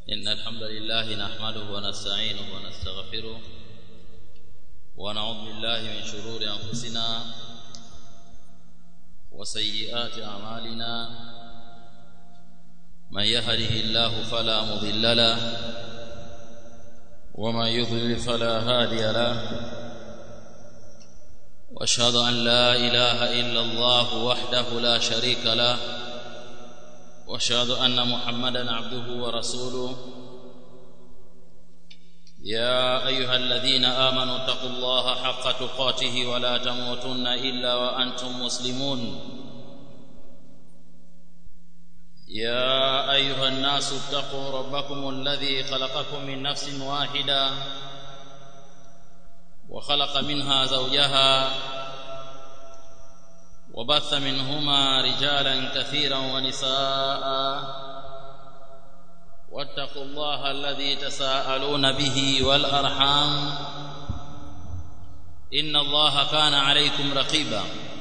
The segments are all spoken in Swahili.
إن الحمد لله نحمده ونستعينه ونستغفره ونعوذ بالله من شرور أنفسنا وسيئات أعمالنا من يهده الله فلا مضل له ومن يضلل فلا هادي له واشهد ان لا اله الا الله وحده لا شريك له واشهد ان محمدا عبده ورسوله يا ايها الذين امنوا اتقوا الله حق تقاته ولا تموتن الا وانتم مسلمون يا ايها الناس اتقوا ربكم الذي خلقكم من نفس واحده وخلق منها زوجها وبث منهما رجالا كثيرا ونساء واتقوا الله الذي تساءلون به والارحام ان الله كان عليكم رقيبا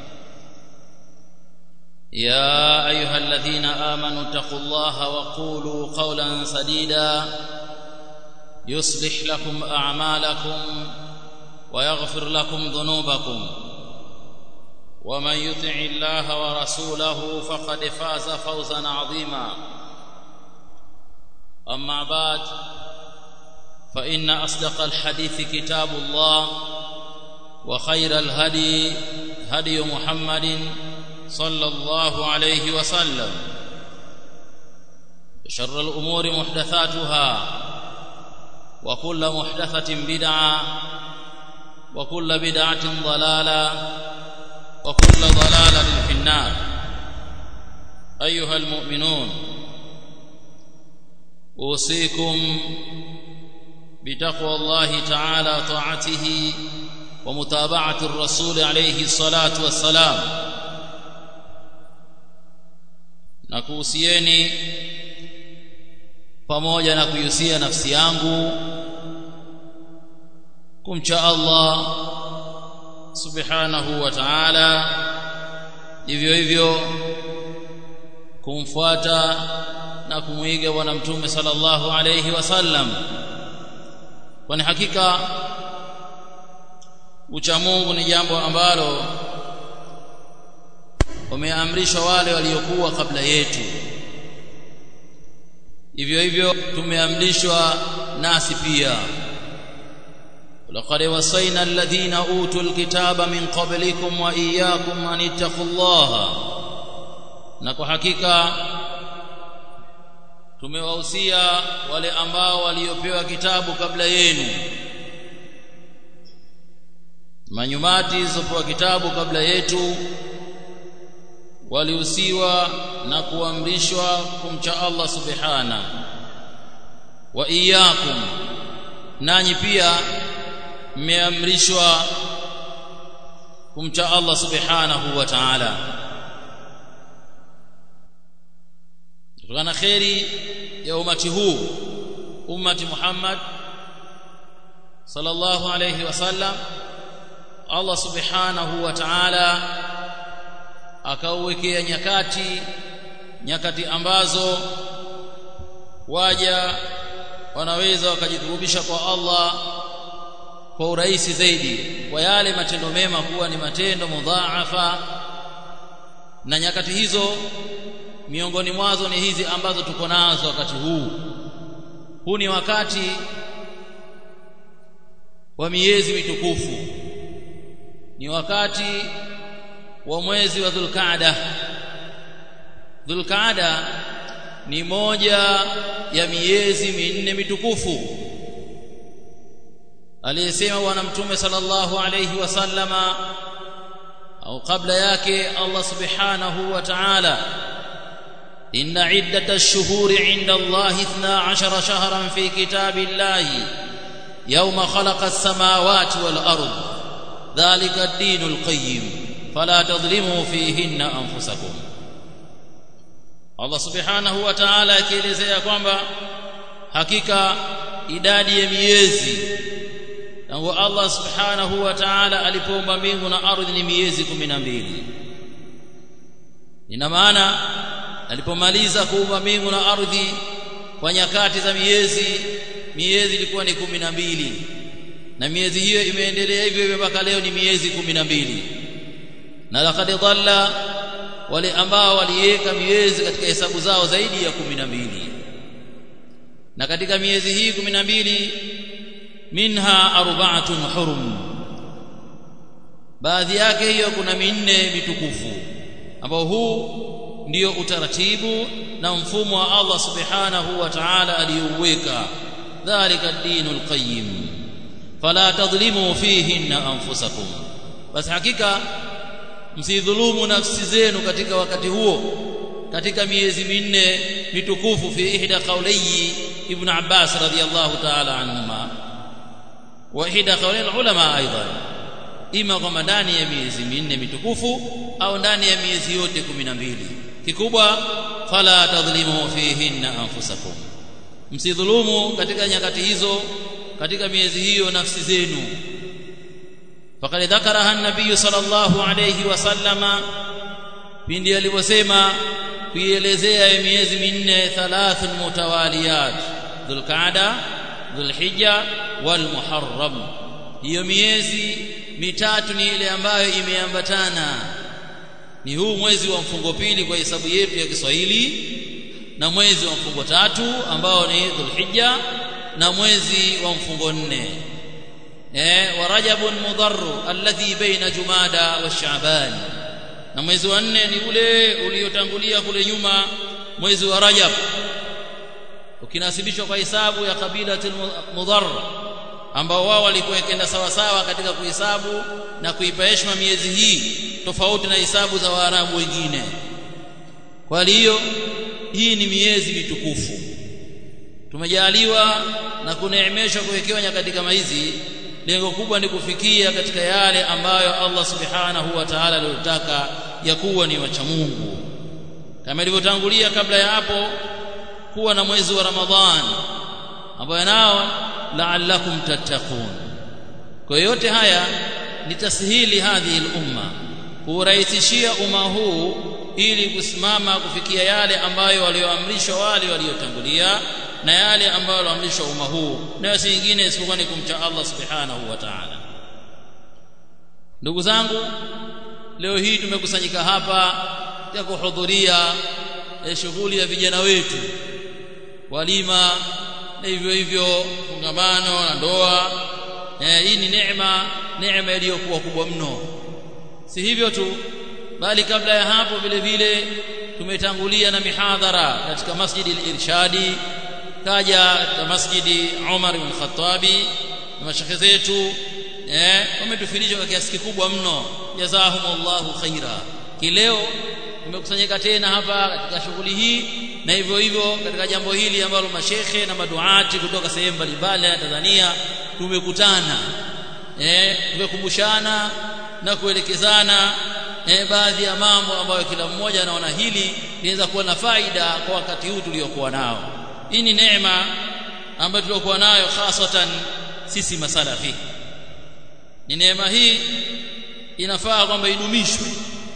يا ايها الذين امنوا اتقوا الله وقولوا قولا سديدا يصلح لكم اعمالكم ويغفر لكم ذنوبكم ومن يطع الله ورسوله فقد فاز فوزا عظيما اما بعد فان اصدق الحديث كتاب الله وخير الهدي هدي محمد صلى الله عليه وسلم شر الامور محدثاتها وكل محدثه بدعه وكل بدعه ضلاله وكل ضلاله في النار ايها المؤمنون اوصيكم بتقوى الله تعالى طاعته ومتابعه الرسول عليه الصلاه والسلام na kuhusieni pamoja na kuihusia nafsi yangu kumcha Allah subhanahu wa ta'ala hivyo hivyo kumfuata na kumwiga bwana mtume sallallahu alayhi wasallam kwani hakika ucha Mungu ni jambo ambalo wameamrishwa wale waliokuwa kabla yetu hivyo hivyo tumeamrishwa nasi pia لقد وصينا الذين اوتوا الكتاب من قبلكم واياكم ان اتقوا الله na kwa hakika tumewahusia wale ambao waliopewa kitabu kabla yenu manyumati zilizopewa kitabu kabla yetu walihusiwa na kuamrishwa kumcha Allah subhana wa iyyakum nanyi pia mmeamrishwa kumcha Allah subhanahu wa ta'ala kutokana kheri ya umati huu ummati Muhammad sallallahu alayhi wasallam Allah subhanahu wa ta'ala akauwekea nyakati nyakati ambazo waja wanaweza wakajidhurubisha kwa Allah kwa urahisi zaidi kwa yale matendo mema kuwa ni matendo mudhaafa na nyakati hizo miongoni mwazo ni hizi ambazo tuko nazo wakati huu huu ni wakati wa miezi mitukufu ni wakati wa mwezi wa Dhulqaada Dhulqaada ni moja ya miezi minne mitukufu aliyesema bwana mtume sallallahu alayhi wasallama au kabla yake Allah subhanahu wa ta'ala inna iddata ash-shuhuri 'inda Allah 12 shahran fi kitabillahi yawma khalaqa as-samawati wal ard dhalika ad-dinul qayyim fala tadhlimu fihinna anfusakum Allah subhanahu wa ta'ala akielezea kwamba hakika idadi ya miezi tangu Allah subhanahu wa ta'ala alipoumba mbingu na ardhi ni miezi 12 ina maana alipomaliza kuumba mbingu na ardhi kwa nyakati za miezi miezi ilikuwa ni kumi na mbili na miezi hiyo imeendelea hivyo hivyo mpaka leo ni miezi kumi na mbili na laqad dhalla wale ambao waliweka miezi katika hesabu zao zaidi ya kumi na mbili na katika miezi hii kumi na mbili minha arba'atun hurum baadhi yake hiyo kuna minne mitukufu ambao huu ndio utaratibu na mfumo wa Allah subhanahu wa ta'ala aliyouweka dhalika ad-dinul qayyim fala tadhlimu fihinna anfusakum basi hakika msidhulumu nafsi zenu katika wakati huo katika miezi minne mitukufu fi ihda qawliyi ibn Abbas radiyallahu ta'ala anhuma wa ihda qawli ulama aidan ima kwamba ndani ya miezi minne mitukufu au ndani ya miezi yote 12 kikubwa fala tadhlimu fihinna anfusakum msidhulumu katika nyakati hizo katika miezi hiyo nafsi zenu faqad dhakaraha an-nabiy sallallahu alayhi wasallama pindi aliposema kuielezea miezi minne thalathun mutawaliyat dhulqaada dhulhijja walmuharram hiyo miezi mitatu ni ile ambayo imeambatana ni huu mwezi wa mfungo pili kwa hesabu yetu ya Kiswahili na mwezi wa mfungo tatu ambao ni dhulhijja na mwezi wa mfungo nne eh wa rajabun mudarru alladhi baina jumada wa sha'ban na mwezi wa nne ni ule uliotangulia kule nyuma mwezi wa rajab ukinasibishwa kwa hisabu ya kabila mudharra ambao wao walikuwa kenda sawa sawa katika kuhesabu na kuipa heshima miezi hii tofauti na hisabu za waarabu wengine kwa hiyo hii ni miezi mitukufu tumejaliwa na kuneemeshwa kuwekewa nyakati kama hizi lengo kubwa ni kufikia katika yale ambayo Allah subhanahu wa ta'ala aliyotaka ya kuwa ni wacha Mungu kama ilivyotangulia kabla ya hapo kuwa na mwezi wa Ramadhan ambayo nao la'allakum tattaqun kwa yote haya ni tasihili hadhi umma kurahisishia umma huu ili kusimama kufikia yale ambayo walioamrishwa wale waliotangulia na yale ambayo walioamrishwa umma huu na si nyingine isipokuwa ni kumcha Allah subhanahu wa ta'ala ndugu zangu leo hii tumekusanyika hapa ya kuhudhuria shughuli ya vijana wetu walima na hivyo hivyo fungamano na ndoa eh, hii ni neema neema iliyokuwa kubwa mno si hivyo tu bali kabla ya hapo vile vile tumetangulia na mihadhara katika masjidi al-irshadi kaja katika masjidi Umar ibn Khattabi na mashekhe zetu eh wametufundisha kwa kiasi kikubwa mno jazahumullahu khaira kileo tumekusanyika tena hapa katika shughuli hii na hivyo hivyo katika jambo hili ambalo mashekhe na maduati kutoka sehemu mbalimbali ya Tanzania tumekutana eh tumekumbushana na kuelekezana eh, baadhi ya mambo ambayo kila mmoja anaona hili linaweza kuwa na faida kwa wakati huu tuliokuwa nao hii ni neema ambayo tuliokuwa nayo hasatan sisi masalafi ni neema hii inafaa kwamba idumishwe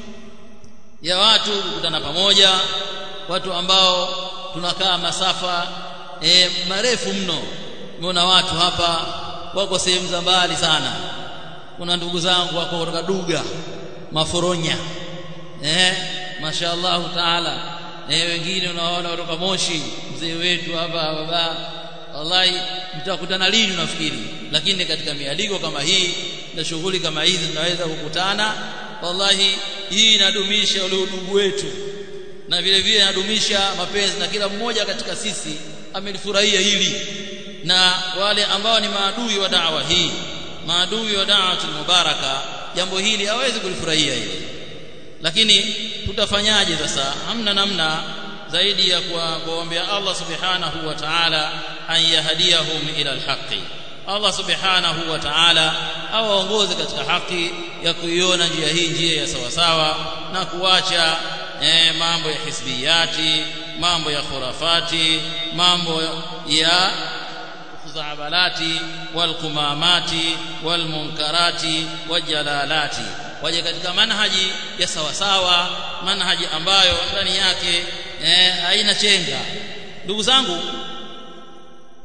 ya watu kukutana pamoja watu ambao tunakaa masafa e, marefu mno umeona watu hapa wako sehemu za mbali sana kuna ndugu zangu wako kutoka Duga Maforonya eh mashaallah taala eh wengine unaona kutoka Moshi mzee wetu hapa baba wallahi mtakutana lini unafikiri lakini katika mialiko kama hii na shughuli kama hizi tunaweza kukutana wallahi hii inadumisha ule udugu wetu na vile vile inadumisha mapenzi na kila mmoja katika sisi amelifurahia hili na wale ambao ni maadui wa dawa hii maadui wa da'watul mubaraka jambo hili hawezi kulifurahia hili lakini tutafanyaje sasa hamna namna zaidi ya kuombea Allah subhanahu wa ta'ala an yahdiyahum ila alhaqi Allah subhanahu wa ta'ala awaongoze katika haki ya kuiona njia hii njia ya sawa sawa na kuacha eh, mambo ya hisbiyati mambo ya khurafati mambo ya khuzabalati walqumamati walmunkarati wajalalati waje katika manhaji ya sawa sawa manhaji ambayo ndani yake eh, haina chenga ndugu zangu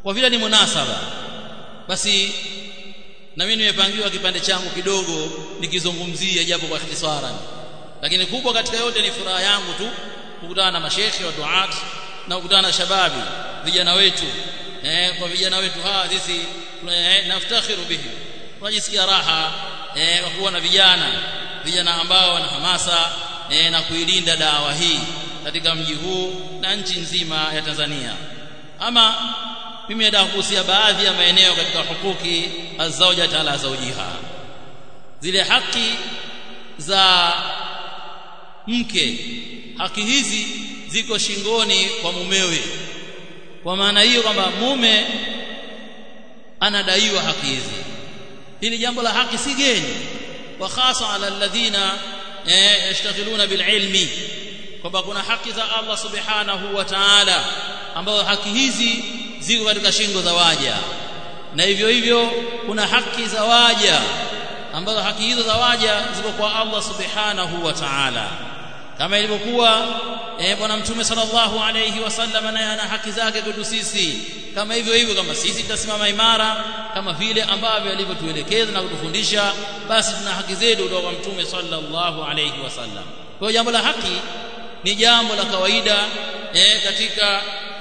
kwa vile ni munasaba basi na mimi nimepangiwa kipande changu kidogo nikizungumzia japo kwa ikhtisara lakini kubwa katika yote ni furaha yangu tu kukutana na mashekhe wa duat na kukutana na shababi vijana wetu eh, kwa vijana wetu hawa sisi eh, naftakhiru bihi tunajisikia raha eh, kwa kuwa na vijana vijana ambao wana hamasa eh, na kuilinda dawa hii katika mji huu na nchi nzima ya Tanzania ama mimi nataka kuhusia baadhi ya maeneo katika hukuki azauja ala zaujiha zile haki za mke haki hizi ziko shingoni kwa mumewe kwa maana hiyo kwamba mume anadaiwa haki hizi hili jambo la haki si geni wa hasa ala alladhina yashtaghiluna bililmi kwamba kuna haki za Allah subhanahu wa ta'ala ambazo haki hizi ziko katika shingo za waja na hivyo hivyo kuna haki za waja ambazo haki hizo za waja ziko kwa Allah subhanahu wa ta'ala kama ilivyokuwa eh bwana mtume sallallahu alayhi wasallam naye ana haki zake kwetu sisi kama hivyo hivyo kama sisi tutasimama imara kama vile ambavyo alivyotuelekeza na kutufundisha basi tuna haki zetu kutoka kwa mtume sallallahu alayhi wasallam kwa jambo la haki ni jambo la kawaida eh, katika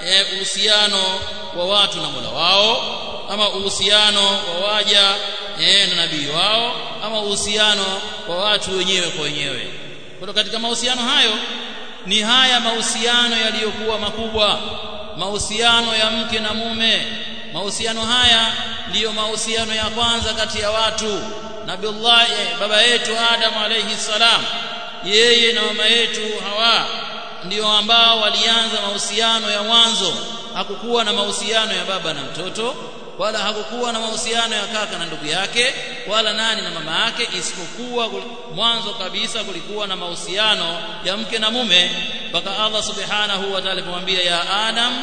uhusiano wa watu na Mola wao ama uhusiano wa waja eh, na nabii wao ama uhusiano wa watu wenyewe kwa wenyewe kwa katika mahusiano hayo ni haya mahusiano yaliyokuwa makubwa mahusiano ya mke na mume mahusiano haya ndiyo mahusiano ya kwanza kati ya watu nabiullah baba yetu adam alayhi salam yeye na mama yetu hawa ndio ambao walianza mahusiano ya mwanzo hakukuwa na mahusiano ya baba na mtoto wala hakukuwa na mahusiano ya kaka na ndugu yake wala nani na mama yake isipokuwa mwanzo kabisa kulikuwa na mahusiano ya mke na mume mpaka Allah subhanahu wa ta'ala kumwambia ya Adam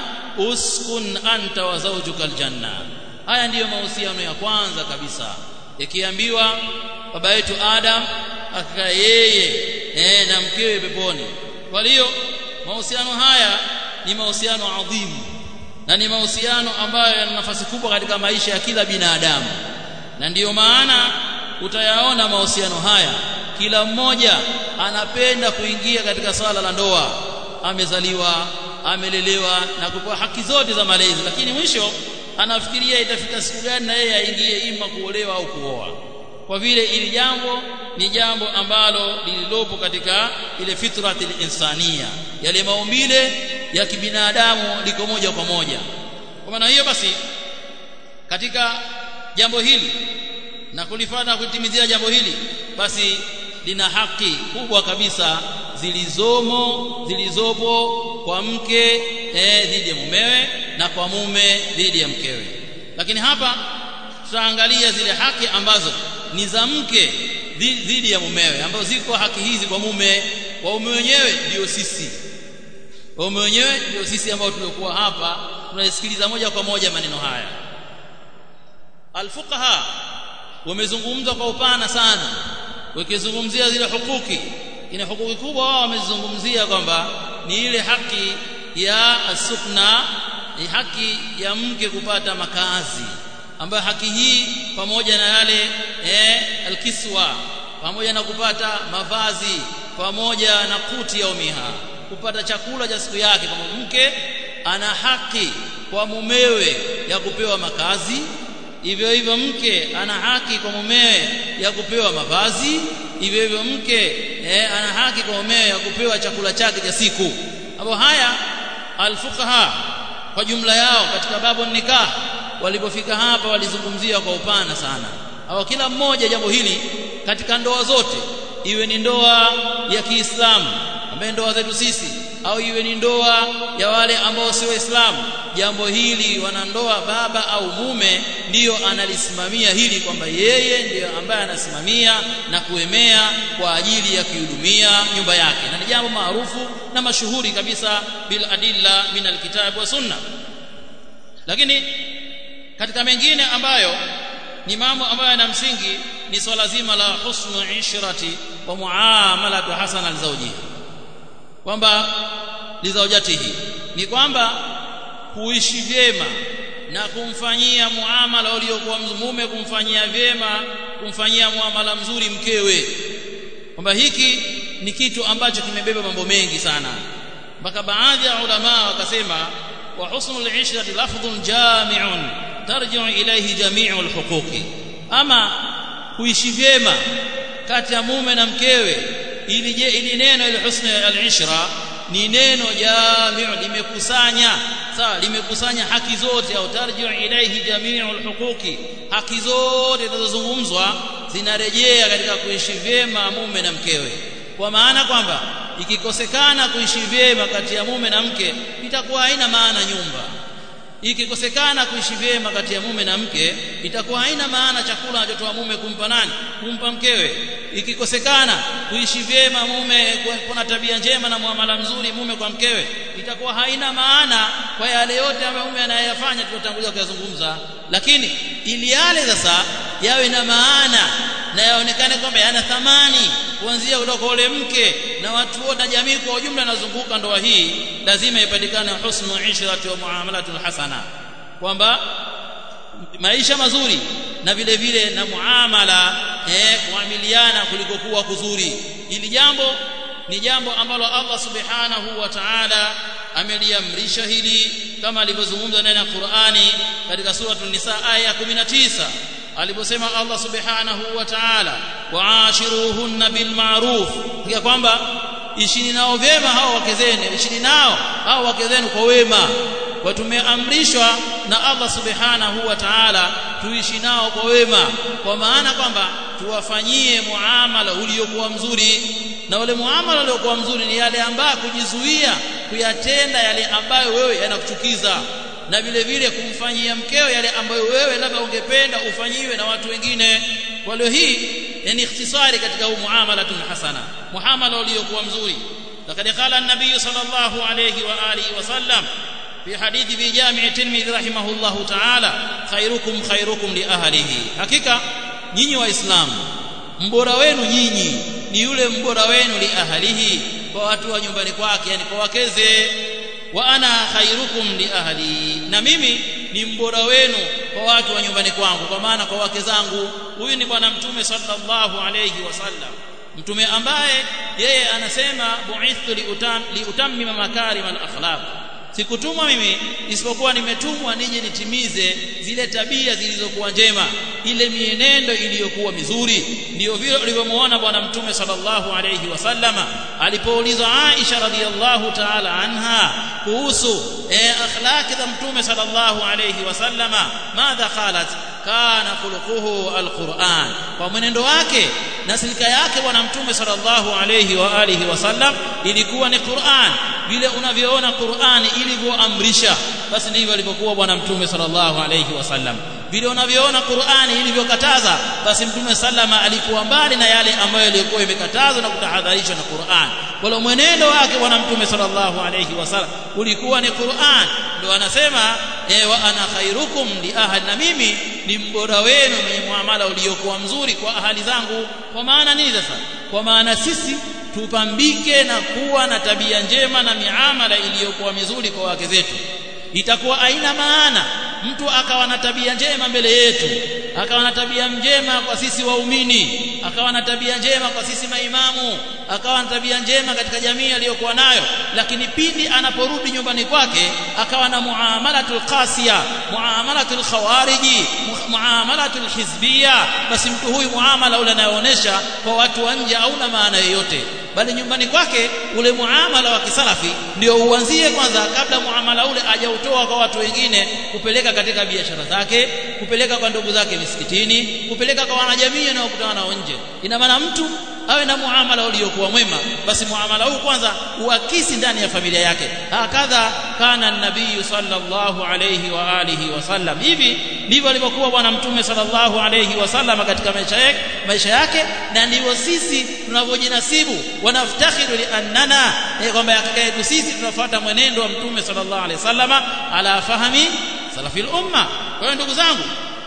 uskun anta wa zawjuka aljanna haya ndiyo mahusiano ya kwanza kabisa ikiambiwa baba yetu Adam akakaa yeye eh, na mkewe peponi kwa hiyo mahusiano haya ni mahusiano adhimu na ni mahusiano ambayo yana nafasi kubwa katika maisha ya kila binadamu na ndiyo maana utayaona mahusiano haya kila mmoja anapenda kuingia katika swala la ndoa amezaliwa amelelewa na kupewa haki zote za malezi lakini mwisho anafikiria itafika siku gani na yeye aingie ima kuolewa au kuoa kwa vile ili jambo ni jambo ambalo lililopo katika ile fitrati insania yale maumbile ya kibinadamu liko moja kwa moja kwa maana hiyo basi katika jambo hili na kulifanya kutimizia jambo hili basi lina haki kubwa kabisa zilizomo zilizopo kwa mke eh, dhidi ya mumewe na kwa mume dhidi ya mkewe lakini hapa tutaangalia zile haki ambazo ni za mke dhidi ya mumewe ambazo ziko haki hizi kwa mume waume wenyewe ndio sisi waume wenyewe ndio sisi ambao tuliokuwa hapa tunasikiliza moja kwa moja maneno haya alfuqaha wamezungumza kwa upana sana wakizungumzia zile hukuki ina hukuki kubwa wao wamezungumzia kwamba ni ile haki ya asukna ni haki ya mke kupata makazi ambayo haki hii pamoja na yale eh, alkiswa pamoja na kupata mavazi pamoja na kuti ya umiha kupata chakula cha siku yake kama mke ana haki kwa mumewe ya kupewa makazi hivyo hivyo mke ana haki kwa mumewe ya kupewa mavazi hivyo hivyo mke eh, ana haki kwa mumewe ya kupewa chakula chake cha siku hapo haya alfuqaha kwa jumla yao katika babu nikah walipofika hapa walizungumzia kwa upana sana au kila mmoja jambo hili katika ndoa zote iwe ni ndoa ya Kiislamu ambaye ndoa zetu sisi au iwe ni ndoa ya wale ambao si waislamu jambo hili wanandoa baba au mume ndiyo analisimamia hili kwamba yeye ndiyo ambaye anasimamia na kuemea kwa ajili ya kuhudumia nyumba yake na ni jambo maarufu na mashuhuri kabisa bil adilla min alkitab wa sunna lakini katika mengine ambayo ni mambo ambayo yana msingi ni swala zima la husnu ishrati wa muamalatu hasana lizaujihi kwamba lizaujatihi ni kwamba kuishi vyema na kumfanyia muamala uliokuwa mume kumfanyia vyema kumfanyia muamala mzuri mkewe kwamba hiki ni kitu ambacho kimebeba mambo mengi sana mpaka baadhi ya ulama wakasema wa husnul ishrati lafdhun jami'un tarji'u ilayhi jami'ul huquqi ama kuishi vyema kati ya mume na mkewe ili je ili neno ile husna al-ishra ni neno jami'u limekusanya sawa limekusanya haki zote au tarji'u ilayhi jami'ul huquqi haki zote zinazozungumzwa zinarejea katika kuishi vyema mume na mkewe kwa maana kwamba ikikosekana kuishi vyema kati ya mume na mke itakuwa haina maana nyumba ikikosekana kuishi vyema kati ya mume na mke itakuwa haina maana chakula anachotoa mume kumpa nani kumpa mkewe ikikosekana kuishi vyema mume kuna tabia njema na muamala mzuri mume kwa mkewe itakuwa haina maana kwa yale yote ambayo mume anayafanya tulotangulia kuyazungumza lakini ili yale sasa yawe na maana na yaonekane kwamba yana thamani kuanzia kutoka ule mke na watu wote na jamii kwa ujumla inazunguka ndoa hii lazima ipatikane husnu ishrati wa muamalatul hasana kwamba maisha mazuri na vile vile na muamala eh kuamiliana kuliko kuwa kuzuri ili jambo ni jambo ambalo Allah subhanahu wa ta'ala ameliamrisha hili kama alivyozungumza ndani ya Qur'ani katika suratul nisa aya 19 aliposema Allah subhanahu wa ta'ala waashiruhunna bil ma'ruf ya kwamba ishini nao vyema hao wake zenu ishini nao hao wake zenu kwa wema kwa tumeamrishwa na Allah subhanahu wa ta'ala tuishi nao kwa wema kwa maana kwamba tuwafanyie muamala uliokuwa mzuri na ule muamala uliokuwa mzuri ni yale ambayo kujizuia kuyatenda yale ambayo wewe yanakuchukiza na vile vile kumfanyia mkeo yale ambayo wewe labda ungependa ufanyiwe na watu wengine kwa leo hii ni ikhtisari katika huu muamala hasana muamala uliokuwa mzuri لقد قال النبي صلى الله عليه واله وسلم في حديث في جامع الترمذي رحمه الله تعالى خيركم خيركم لاهله حقيقه nyinyi waislamu mbora wenu nyinyi ni yule mbora wenu li ahlihi kwa watu wa nyumbani kwake yani kwa wakeze wa ana khairukum li ahli na mimi ni mbora wenu kwa watu wa nyumbani kwangu kwa maana kwa wake zangu huyu ni bwana mtume sallallahu alayhi wasallam mtume ambaye yeye anasema bu'ithtu liutam liutammima makarim al-akhlaq sikutumwa mimi isipokuwa nimetumwa nije nitimize zile tabia zilizokuwa njema ile mienendo iliyokuwa mizuri ndio vile ulivyomuona bwana mtume sallallahu alayhi wasallama alipoulizwa Aisha radhiallahu ta'ala anha kuhusu eh, akhlaqi za mtume sallallahu alayhi wasallama madha qalat kana khuluquhu alquran kwa mwenendo wake na silika yake bwana mtume sallallahu alayhi wa alihi wasallam ilikuwa ni Qur'an vile unavyoona Qur'an ilivyoamrisha basi ndivyo alivyokuwa bwana mtume sallallahu alayhi wasallam vile unavyoona Qur'ani ilivyokataza basi mtume sallama alikuwa mbali na yale ambayo yalikuwa imekatazwa na kutahadharishwa na Qur'an kwa mwenendo wake bwana mtume sallallahu alayhi wasallam ulikuwa ni Qur'an ndio anasema e, wa ana khairukum li ahli na mimi ni mbora wenu mwenye muamala uliokuwa mzuri kwa ahali zangu kwa maana nini sasa kwa maana sisi tupambike na kuwa na tabia njema na miamala iliyokuwa mizuri kwa wake zetu itakuwa aina maana mtu akawa na tabia njema mbele yetu akawa na tabia njema kwa sisi waumini akawa na tabia njema kwa sisi maimamu akawa na tabia njema katika jamii aliyokuwa nayo lakini pindi anaporudi nyumbani kwake akawa na muamalatul qasiya muamalatul khawariji muamalatul hizbia basi mtu huyu muamala ule anayoonyesha kwa watu wa nje hauna maana yoyote bali nyumbani kwake ule muamala wa kisalafi ndio uanzie kwanza kabla muamala ule ajautoa kwa watu wengine kupeleka katika biashara zake kupeleka kwa ndugu zake misikitini kupeleka kwa wanajamii na kukutana nao nje ina maana mtu awe na muamala uliokuwa mwema basi muamala huu kwanza uakisi ndani ya familia yake hakadha kana nabii sallallahu alayhi wa alihi wasallam hivi ndivyo alivyokuwa bwana mtume sallallahu alayhi wasallam katika maisha yake maisha yake na ndivyo sisi tunavyojinasibu wanaftakhiru li annana kwamba hakika yetu sisi tunafuata mwenendo wa mtume sallallahu alayhi wasallama ala fahami salafil umma kwa hiyo ndugu zangu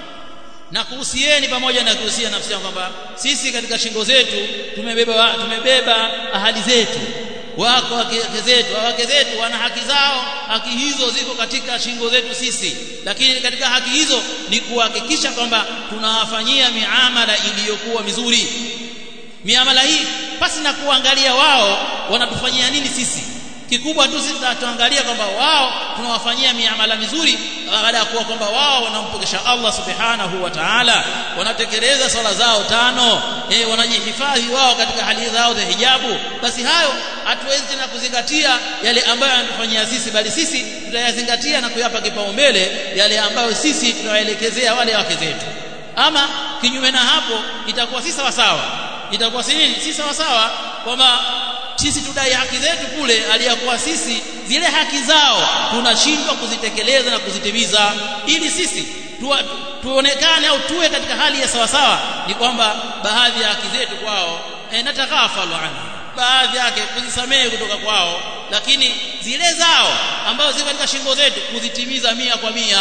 na kuhusieni pamoja na kuhusia nafsi yangu kwamba sisi katika shingo zetu tumebeba tumebeba ahadi zetu wako wake zetu wake zetu wana haki zao haki hizo ziko katika shingo zetu sisi lakini katika haki hizo ni kuhakikisha kwamba tunawafanyia miamala iliyokuwa mizuri miamala hii pasi na kuangalia wao wanatufanyia nini sisi kikubwa tu sisi tuangalia kwamba wao tunawafanyia miamala mizuri baada ya kuwa kwamba wao wanampokesha Allah subhanahu wa ta'ala wanatekeleza swala zao tano eh wanajihifadhi wao katika hali zao za hijabu basi hayo hatuwezi tena kuzingatia yale ambayo anatufanyia sisi bali sisi tutayazingatia na kuyapa kipaumbele yale ambayo sisi tunawaelekezea wale wake zetu ama kinyume na hapo itakuwa si sawa sawa itakuwa si nini si sawa sawa kwamba sisi tudai haki zetu kule aliyakuwa sisi zile haki zao tunashindwa kuzitekeleza na kuzitimiza ili sisi tuwa, tuonekane au tuwe katika hali ya sawa sawa ni kwamba baadhi ya haki zetu kwao e, natakafalu anhu baadhi yake kuzisamehe kutoka kwao lakini zile zao ambazo ziko katika shingo zetu kuzitimiza mia kwa mia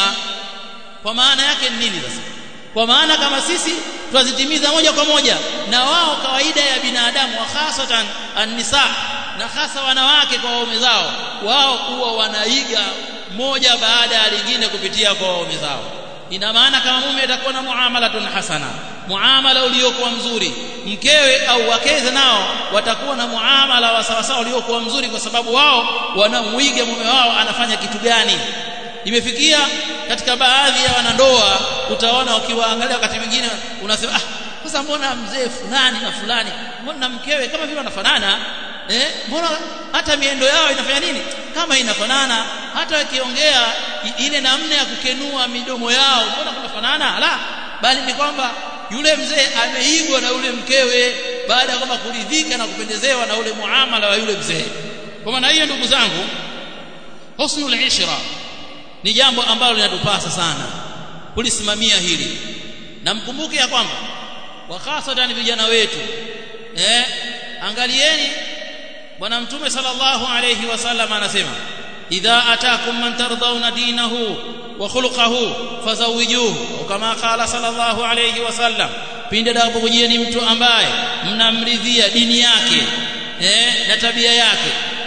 kwa maana yake ni nini sasa kwa maana kama sisi twazitimiza moja kwa moja na wao kawaida ya binadamu wa hasatan an-nisa na hasa wanawake kwa waume zao wao huwa wanaiga moja baada ya lingine kupitia kwa waume zao ina maana kama mume atakuwa na muamalatun hasana muamala uliokuwa mzuri mkewe au wakeze nao watakuwa na muamala wa sawasawa uliokuwa mzuri kwa sababu wao wanamuiga mume wao anafanya kitu gani imefikia katika baadhi ya wanandoa utaona ukiwaangalia wakati mwingine unasema ah sasa mbona mzee fulani na fulani mbona mkewe kama vile wanafanana eh mbona hata miendo yao inafanya nini kama inafanana hata wakiongea ile namna ya kukenua midomo yao mbona kunafanana la bali ni kwamba yule mzee ameigwa na yule mkewe baada ya kwamba kuridhika na kupendezewa na ule muamala wa yule mzee kwa maana hiyo ndugu zangu husnul ishra ni jambo ambalo linatupasa sana kulisimamia hili na mkumbuke ya kwamba wa hasatan vijana wetu eh angalieni bwana mtume sallallahu alayhi wasallam anasema idha atakum man tardawna dinahu wa khuluquhu fazawijuhu kama qala sallallahu alayhi wasallam pinde atakapokujieni mtu ambaye mnamridhia dini yake eh na tabia yake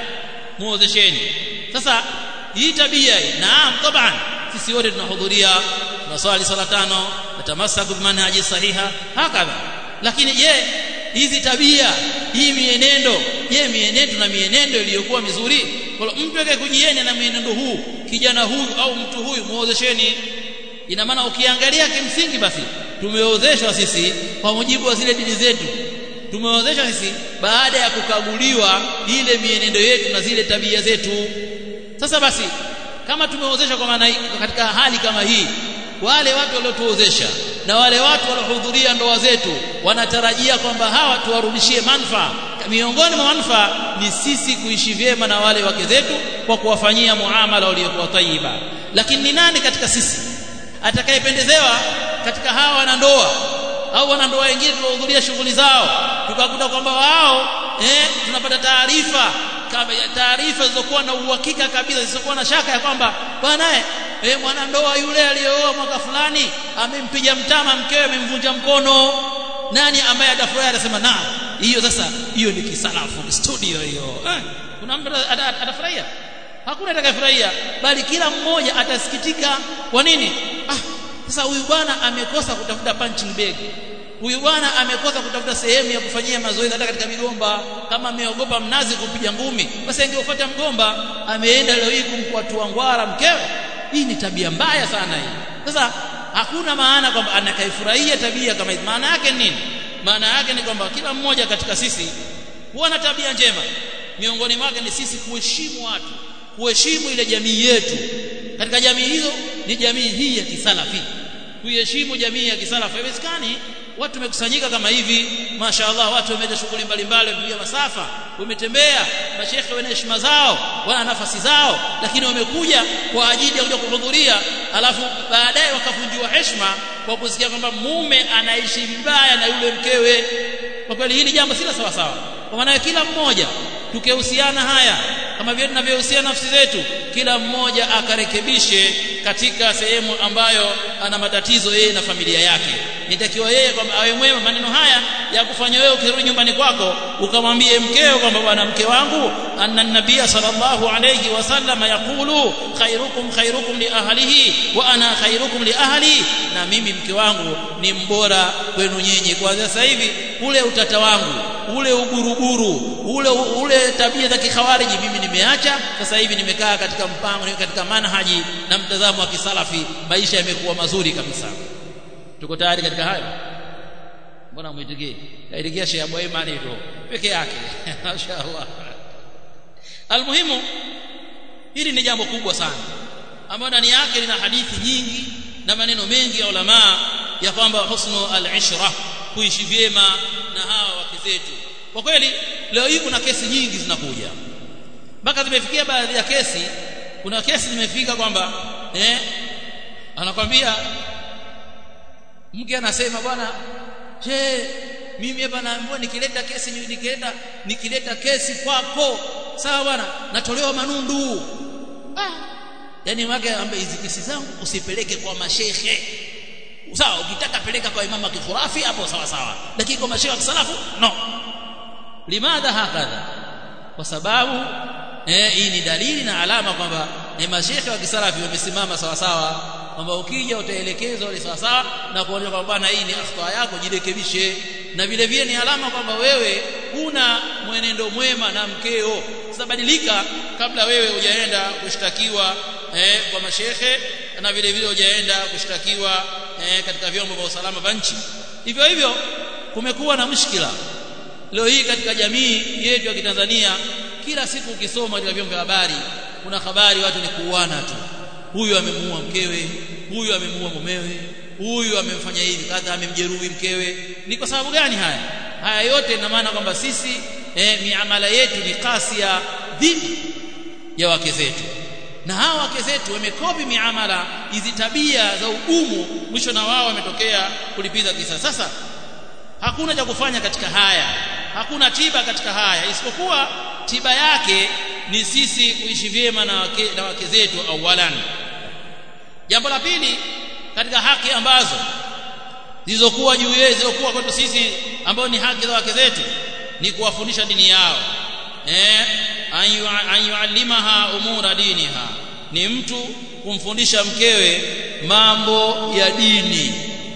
muozesheni sasa hii tabia hii naam taban sisi wote tunahudhuria tunaswali sala tano natamasaku bimanhaji sahiha hakadha lakini je hizi tabia hii mienendo je mienendo na mienendo iliyokuwa mizuri kwa mtu yake kujieni na mienendo huu kijana huyu au mtu huyu muozesheni ina maana ukiangalia kimsingi basi tumeozeshwa sisi kwa mujibu wa zile dini zetu tumeozeshwa sisi baada ya kukaguliwa ile mienendo yetu na zile tabia zetu sasa basi kama tumeozeshwa kwa maana katika hali kama hii wale watu waliotuozesha na wale watu waliohudhuria ndoa zetu wanatarajia kwamba hawa tuwarudishie manufaa miongoni mwa manufaa ni sisi kuishi vyema na wale wake zetu kwa kuwafanyia muamala uliokuwa tayyiba lakini ni nani katika sisi atakayependezewa katika hawa wanandoa au wanandoa wengine tuwahudhuria shughuli zao tukakuta kwamba wao eh, tunapata taarifa taarifa zilizokuwa na uhakika kabisa zisizokuwa na shaka ya kwamba bwana eh mwanandoa yule aliyeoa mwaka fulani amempiga mtama mkewe amemvunja mkono nani ambaye atafurahi atasema na hiyo sasa hiyo ni kisalafu ni studio hiyo eh, kuna mtu atafurahia hakuna atakayefurahia bali kila mmoja atasikitika kwa nini ah sasa huyu bwana amekosa kutafuta punching bag huyu bwana amekosa kutafuta sehemu ya kufanyia mazoezi hata katika migomba kama ameogopa mnazi kupiga ngumi basi angefuata mgomba ameenda leo hii kumkwatua ngwara mkewe hii ni tabia mbaya sana hii sasa hakuna maana kwamba anakaifurahia tabia kama hizi maana yake ni nini maana yake ni kwamba kila mmoja katika sisi huwa na tabia njema miongoni mwake ni sisi kuheshimu watu kuheshimu ile jamii yetu katika jamii hizo ni jamii hii ya kisalafi kuiheshimu jamii ya kisalafi haiwezekani watu wamekusanyika kama hivi mashaallah watu wameenda shughuli mbalimbali wamepiga masafa wametembea mashekhe wana heshima zao wana nafasi zao lakini wamekuja kwa ajili ya kuja kuhudhuria alafu baadaye wakavunjiwa heshima kwa kusikia kwamba mume anaishi vibaya na yule mkewe kwa kweli hili jambo sila sawa sawa kwa maana kila mmoja tukihusiana haya kama vile tunavyohusiana nafsi zetu kila mmoja akarekebishe katika sehemu ambayo ana matatizo yeye na familia yake nitakiwa yeye kwamba awe mwema maneno haya ya kufanya wewe ukirudi nyumbani kwako ukamwambie mkeo kwamba bwana mke wangu anna nabiyya sallallahu alayhi wasallam yaqulu khairukum khairukum li ahlihi wa ana khairukum li ahli na mimi mke wangu ni mbora kwenu nyinyi kwa sasa hivi ule utata wangu ule uguruguru ule ule tabia za kikhawariji mimi nimeacha sasa hivi nimekaa katika mpango katika manhaji na mtazamo wa kisalafi maisha yamekuwa mazuri kabisa tuko tayari katika hayo mbona mwitikie kaitikia Sheikh Abu Imani tu peke yake mashaallah almuhimu hili ni jambo kubwa sana ambalo ndani yake lina hadithi nyingi na maneno mengi ya ulama ya kwamba husnu al-ishra kuishi vyema na hawa wake zetu kwa kweli leo hii kuna kesi nyingi zinakuja mpaka zimefikia baadhi ya kesi kuna kesi zimefika kwamba eh anakwambia mke anasema bwana je mimi hapa naambiwa nikileta kesi nikileta nikileta kesi kwako sawa bwana natolewa manundu ah yani wake ambaye hizi kesi zangu usipeleke kwa mashehe sawa ukitaka peleka kwa imama kikhurafi hapo sawa sawa lakini kwa mashehe wa kisalafu no limadha hakadha kwa sababu eh hii ni dalili na alama kwamba ni mashehe wa kisalafi wamesimama sawa sawa kwamba ukija utaelekezwa ile sawa sawa na kuonyesha kwamba bwana hii ni akhta yako jirekebishe na vile vile ni alama kwamba wewe una mwenendo mwema na mkeo sabadilika kabla wewe hujaenda kushtakiwa eh, kwa mashehe na vile vile hujaenda kushtakiwa eh, katika vyombo vya usalama vya nchi hivyo hivyo kumekuwa na mshikila leo hii katika jamii yetu ya Kitanzania kila siku ukisoma katika vyombo vya habari kuna habari watu ni kuuana tu huyu amemuua mkewe huyu amemuua mumewe huyu amemfanya hivi kadha amemjeruhi mkewe ni kwa sababu gani haya haya yote ina maana kwamba sisi eh, miamala yetu ni kasia dhidi ya wake zetu na hawa wake zetu wamekopi miamala hizi tabia za ugumu mwisho na wao wametokea kulipiza kisa sasa hakuna cha kufanya katika haya hakuna tiba katika haya isipokuwa tiba yake ni sisi kuishi vyema na wake, na wake zetu awalan jambo la pili katika haki ambazo zilizokuwa juu yetu zilizokuwa kwetu sisi ambao ni haki za wake zetu ni kuwafundisha dini yao eh an yuallimaha umura diniha ni mtu kumfundisha mkewe mambo ya dini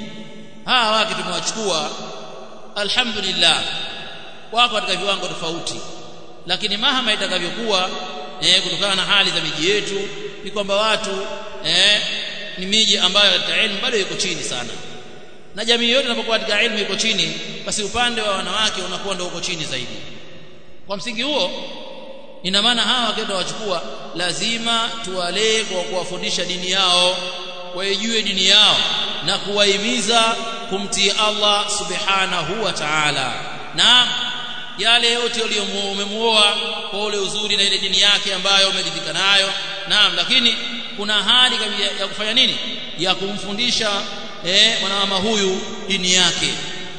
hawa wake tumewachukua alhamdulillah wako katika viwango tofauti lakini mahama itakavyokuwa eh, kutokana na hali za miji yetu ni kwamba watu eh, ni miji ambayo katika elimu bado iko chini sana na jamii yote inapokuwa katika elimu iko chini basi upande wa wanawake unakuwa ndio uko chini zaidi kwa msingi huo ina maana hawa wakenda wachukua lazima tuwalee kwa kuwafundisha dini yao waijue dini yao na kuwahimiza kumtii Allah subhanahu wa ta'ala na yale yote uliyomuoa kwa ule uzuri na ile dini yake ambayo umeridhika nayo naam lakini kuna hali ya kufanya nini ya kumfundisha eh mwanamama huyu dini yake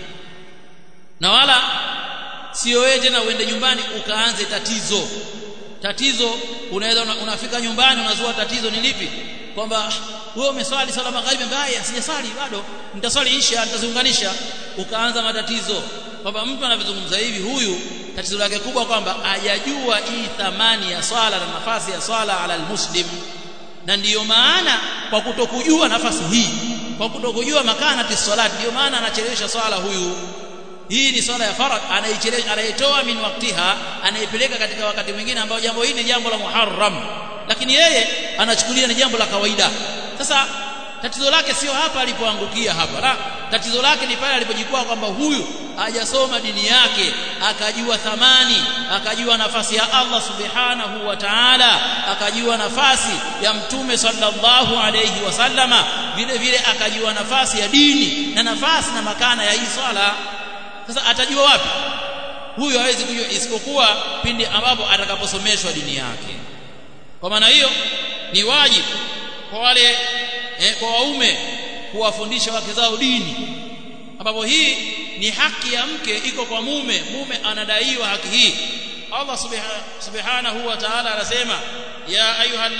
na wala sio wewe tena uende nyumbani ukaanze tatizo tatizo unaweza una, unafika nyumbani unazua tatizo ni lipi kwamba wewe umeswali sala magharibi mbaya sijaswali bado nitaswali isha nitaziunganisha ukaanza matatizo kwamba mtu anavizungumza hivi huyu tatizo lake kubwa kwamba hajajua hii thamani ya swala na nafasi ya swala ala almuslim na ndiyo maana kwa kutokujua nafasi hii kwa kutokujua makanati salati ndiyo maana anachelewesha swala huyu hii ni swala ya faradh anaichelewesha anaitoa min waktiha anaipeleka katika wakati mwingine ambao jambo hili ni jambo la muharram lakini yeye anachukulia ni jambo la kawaida sasa tatizo lake sio hapa alipoangukia hapa la tatizo lake ni pale alipojikwaa kwamba huyu hajasoma dini yake akajua thamani akajua nafasi ya Allah subhanahu wa ta'ala akajua nafasi ya mtume sallallahu alayhi wasallama vile vile akajua nafasi ya dini na nafasi na makana ya hii swala sasa atajua wapi huyu hawezi kujua isipokuwa pindi ambapo atakaposomeshwa dini yake kwa maana hiyo ni wajibu kwa wale eh, kwa waume kuwafundisha wake zao dini ambapo hii ni haki ya mke iko kwa mume mume anadaiwa haki hii Allah subhanahu wa ta'ala anasema ya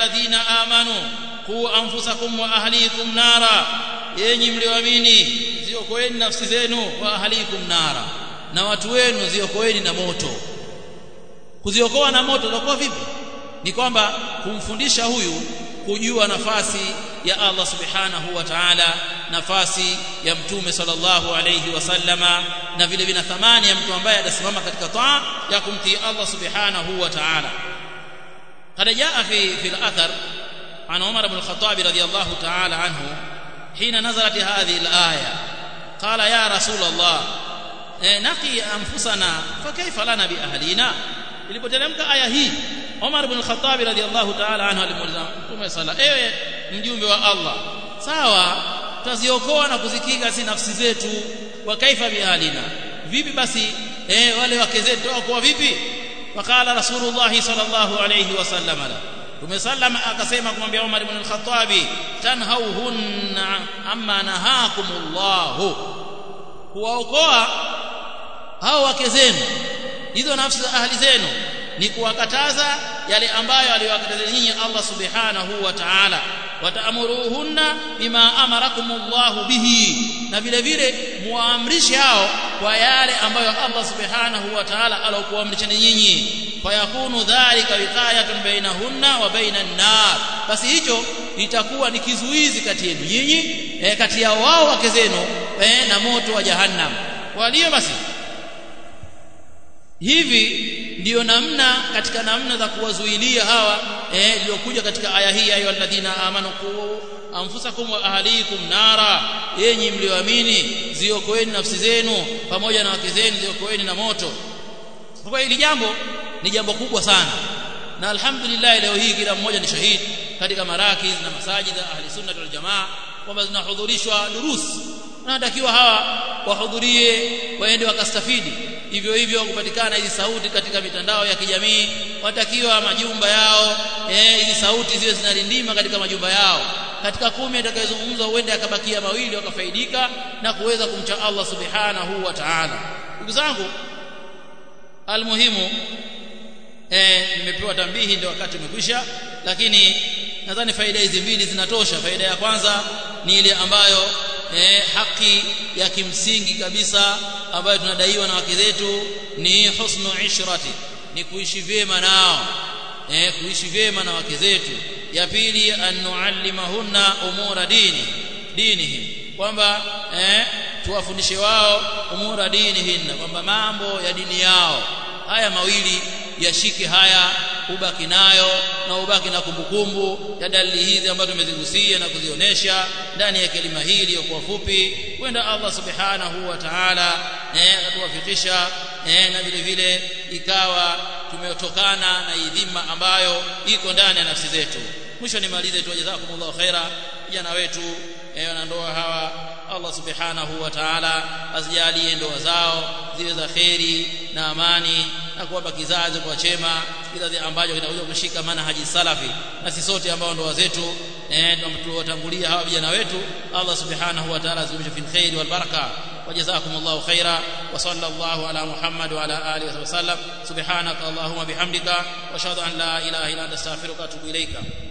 ayyuhalladhina amanu qu anfusakum wa ahlikum nara yenyi mlioamini ziokoeni nafsi zenu wa ahlikum nara na watu wenu ziokoeni na moto kuziokoa na moto utakuwa vipi ni kwamba kumfundisha huyu kujua nafasi ya Allah subhanahu wa ta'ala nafasi ya mtume sallallahu alayhi wasallama na vile vile thamani ya mtu ambaye anasimama katika taa ya kumtii Allah subhanahu wa ta'ala قد جاء في في الاثر عن عمر بن الخطاب رضي الله تعالى عنه حين نزلت هذه الايه قال يا رسول الله نقي انفسنا فكيف لنا باهلنا ilipoteremka aya hii Umar ibn al-Khattab radhiyallahu ta'ala anhu alimuuliza Mtume sala ewe mjumbe wa Allah sawa tutaziokoa na kuzikinga si nafsi zetu wa kaifa bihalina vipi basi eh wale wake zetu tutaokoa vipi wakala rasulullah sallallahu alayhi wasallam tumesallama akasema kumwambia Umar ibn al-Khattab tanhauhunna amma nahakumullah kuwaokoa hao wake zenu hizo nafsi za ahli zenu ni kuwakataza yale ambayo aliwakataza nyinyi Allah subhanahu wa ta'ala wataamuruhunna bima amarakumullah bihi na vile vile muamrishe hao kwa yale ambayo Allah subhanahu wa ta'ala alokuamrishani nyinyi fayakunu dhalika wiqayatun bainahunna wa bainan nar basi hicho itakuwa ni kizuizi kati yenu nyinyi eh, kati ya wao wake zenu eh, na moto wa jahannam walio basi hivi ndiyo namna katika namna za kuwazuilia hawa eh iliyokuja katika aya hii ayu alladhina amanu qu anfusakum wa ahlikum nara yenyi mlioamini ziokoeni nafsi zenu pamoja na wake zenu ziokoeni na moto kwa hili jambo ni jambo kubwa sana na alhamdulillah leo hii kila mmoja ni shahidi katika marakiz na masajid za ahli sunna wal jamaa kwamba zinahudhurishwa durus wanatakiwa hawa wahudhurie waende wakastafidi hivyo hivyo kupatikana hizi sauti katika mitandao ya kijamii watakiwa majumba yao eh hizi sauti ziwe zinalindima katika majumba yao katika kumi atakayezungumza huende akabakia mawili wakafaidika na kuweza kumcha Allah subhanahu wa ta'ala ndugu zangu almuhimu eh nimepewa tambihi ndio wakati umekwisha lakini nadhani faida hizi mbili zinatosha faida ya kwanza ni ile ambayo eh, haki ya kimsingi kabisa ambayo tunadaiwa na wake zetu ni husnu ishrati ni kuishi vyema nao eh, kuishi vyema na wake zetu ya pili an nuallimahunna umura dini dinihim kwamba eh, tuwafundishe wao umura dinihinna kwamba mambo ya dini yao haya mawili yashike haya ubaki nayo na ubaki na kumbukumbu ya dalili hizi ambazo tumezigusia na kuzionesha ndani ya kelima hili kwa fupi kwenda Allah subhanahu wa ta'ala eh atuwafikisha eh na vile vile ikawa tumetokana na idhima ambayo iko ndani ya nafsi zetu mwisho nimalize tu jazakumullahu khaira vijana wetu eh na ndoa hawa Allah subhanahu wa ta'ala azijalie ndoa zao ziwe za kheri na amani na kuwapa kizazi kwa chema kizazi ambacho kitakuja kushika manhaji salafi na sisi sote ambao ndoa zetu eh tuwatangulia hawa vijana wetu Allah subhanahu wa ta'ala azimishe fil khair wal baraka وجزاكم الله خيرا وصلى الله على محمد وعلى اله وسلم سبحانك اللهم بحمدك واشهد ان لا اله الا انت استغفرك واتوب اليك